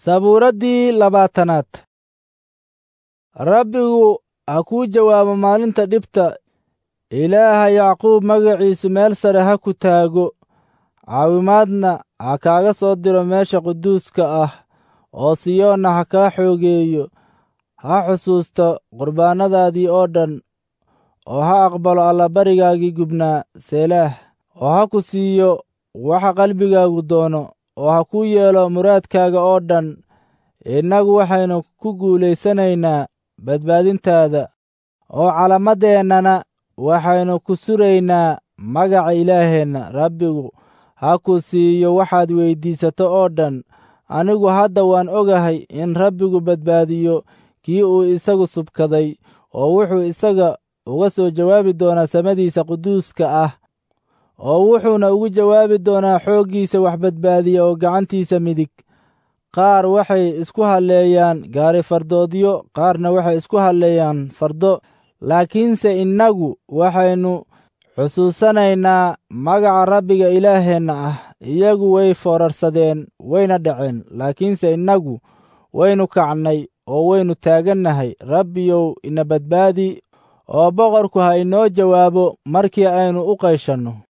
sabuuraddii labaatanaad rabbigu ha kuu jawaabo maalinta dhibta ilaaha yacquub magaciisu meel sare ha ku taago caawimaadna ha kaaga soo diro meesha quduuska ah oo siyoonna ha kaa xoogeeyo ha xusuusto qurbaannadaadii oo dhan oo ha aqbalo allabarigaagii gubnaa seelaah oo ha ku siiyo waxa qalbigaagu doono oo ha kuu yeelo muraadkaaga oo dhan innagu waxaynu ku guulaysanaynaa badbaadintaada oo calamadeennana waxaynu ku suraynaa magaca ilaaheenna rabbigu ha ku siiyo waxaad weyddiisato oo dhan anigu hadda waan ogahay in rabbigu badbaadiyo kii uu isagu subkaday oo wuxuu isaga uga soo jawaabi doonaa samadiisa quduuska ah oo wuxuuna ugu jawaabi doonaa xooggiisa wax badbaadiya oo gacantiisa midig qaar waxay isku halleeyaan gaari fardoodyo qaarna waxay isku halleeyaan fardo laakiinse innagu waxaynu xusuusanaynaa magaca rabbiga ilaaheenna ah iyagu way foorarsadeen wayna dhaceen laakiinse innagu waynu kacnay oo waynu taagannahay rabbiyow ina badbaadi oo boqorku ha inoo jawaabo markii aynu u qayshanno